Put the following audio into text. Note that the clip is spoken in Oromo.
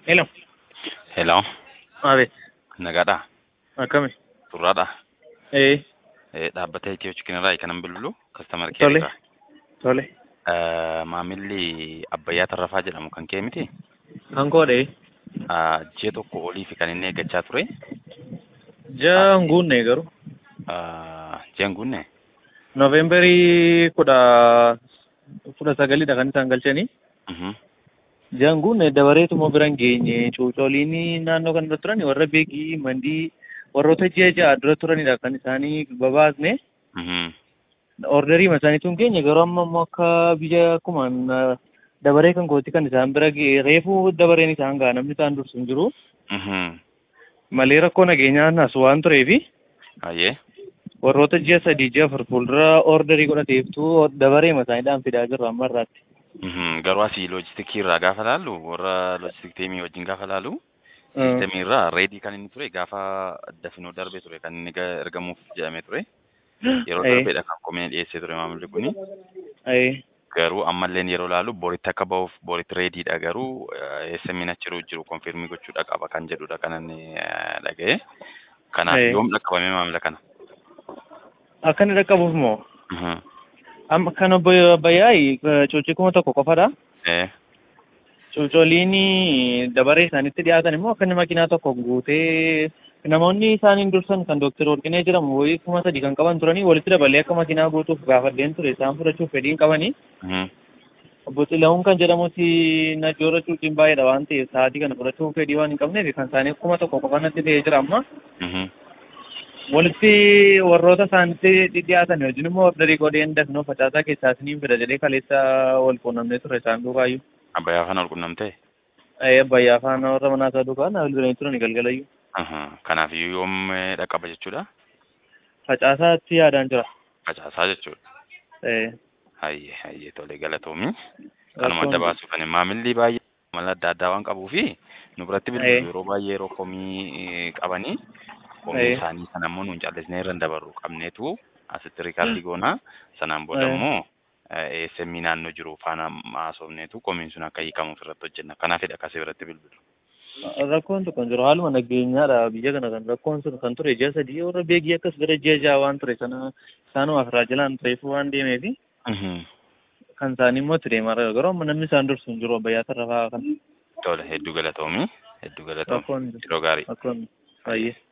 Hello. Hello, Maali? nagaadhaa? Akkami? Turraadhaa? Ee, Eh, Dhaabbatee Itiyoo Chikinirraa kanan bilbilu kastamar Tole. keerraa. tole. Maamilli Abbayyaa Tarrafaa jedhamu kan kee miti? Kan koodhe Ah, Ji'a tokko oliif kan inni eeggachaa ture. jaa hin guunne garuu. Ah, Ji'a hin guunne? Noovembarii kudha kudha sagalidha kan isaan galchanii. Mhm. Jaa hin guunne dabareetuma bira hin geenye cuucoliin naannoo kana irra turan warra beekii mandii warroota ji'a ja'a dura turanidha kan isaanii babaasne. Mhm. Orderii isaaniitu hin geenye garuu amma immoo akka biyya akkuma dabaree kan kooti kan isaan bira ga'e reefuu dabareen isaan ga'a namni isaan dursu hin jiru. Mhm. Malee rakkoo nageenyaa as waan tureefi. Ayyee. warroota ji'a sadii ji'a afur fuuldura orderii godhateeftu dabaree isaaniidhaan fidaa jirru amma irraatti. Mhm. Garuu asii loojistikii irraa gaafa laallu warra loojistik teemii wajjin gaafa laallu Siistemii irraa reedii kan inni ture gaafa dafinoo darbee ture kan inni ga- ergamuuf jedhamee ture. Yeroo Ee. darbeedha kan komeen dhiyeessee ture maamilli kuni. Ee, Garuu ammalleen yeroo laalu boritti akka ba'uuf boritti reediidha garuu eessamiin achi jiru konfirmii gochuudha qaba kan jedhudha kan inni eh, dhaga'e. Kanaaf Ee. yoom dhaqqabame maamila kana? akka inni dhaqqabuuf moo Mhm. amma kan obbo Abbayyaayi cuucii kuma tokko qofadha. Eh. Cuucoliin dabaree isaanitti dhiyaatan immoo akka inni makiinaa tokko guutee namoonni isaaniin dursan kan Dookter Warqinee jedhamu wayii kuma sadii kan qaban turanii walitti dabalee akka makiinaa guutuuf gaafadheen ture isaan fudhachuuf fedhiin qabanii. Mhm. Obbo Xilahuun kan jedhamuti najoora cuuciin baay'eedha waan ta'eef sa'aatii kana fudhachuuf fedhii waan hin qabneef kan isaanii kuma tokko qofa natti ta'ee jira amma. Mhm. walitti warroota isaanitti dhiyaatan wajjin immoo ordarii godheen dafnoo facaasaa keessaa isiniin fida jedhee kaleessa wal quunnamnee ture isaan duukaayyuu. Abbayyaa faana wal qunnamtee? Ee abbayyaa faana warra manaa isaa duukaa na bilbilanii turan galgalayyuu. Mhm. Kanaaf iyyuu yoom eh, dhaqqaba jechuudha? Facaasaatti yaadaan jira. Facaasaa jechuudha. Ee. Hayyee hayyee tolee galatoomi. Kanuma Rakkoon- adda baasuuf ani maamilli baay'ee mala adda addaa waan qabuu fi nu biratti bilbilu Ee. yeroo baay'ee yeroo komii eh, qabanii komii Ee. isaanii sana immoo nuun callisnee irra hin dabarru qabneetu asitti riikaardii goonaa sanaan booda Ee. immoo eessemmii naannoo jiru faana haasofneetu komiin sun akka hiikamuuf irratti hojjenna kanaafidha akkasii biratti bilbilu. Rakkoon tokko hin jiru haaluma nageenyaadha biyya kana kan rakkoon sun kan ture ji'a sadii warra beekii akkas gara ji'a ja'a waan ture sana isaanumaaf raajilaan tureefuu waan deemeefi Mhm. kan isaanii immoo itti deemaa jira garuu amma namni isaan dursu hin jiru abbayyaa tarrafaa kan Tole hedduu galatoomi hedduu galatoomi rakkoon yeroo gaarii. rakkoon baay'ee.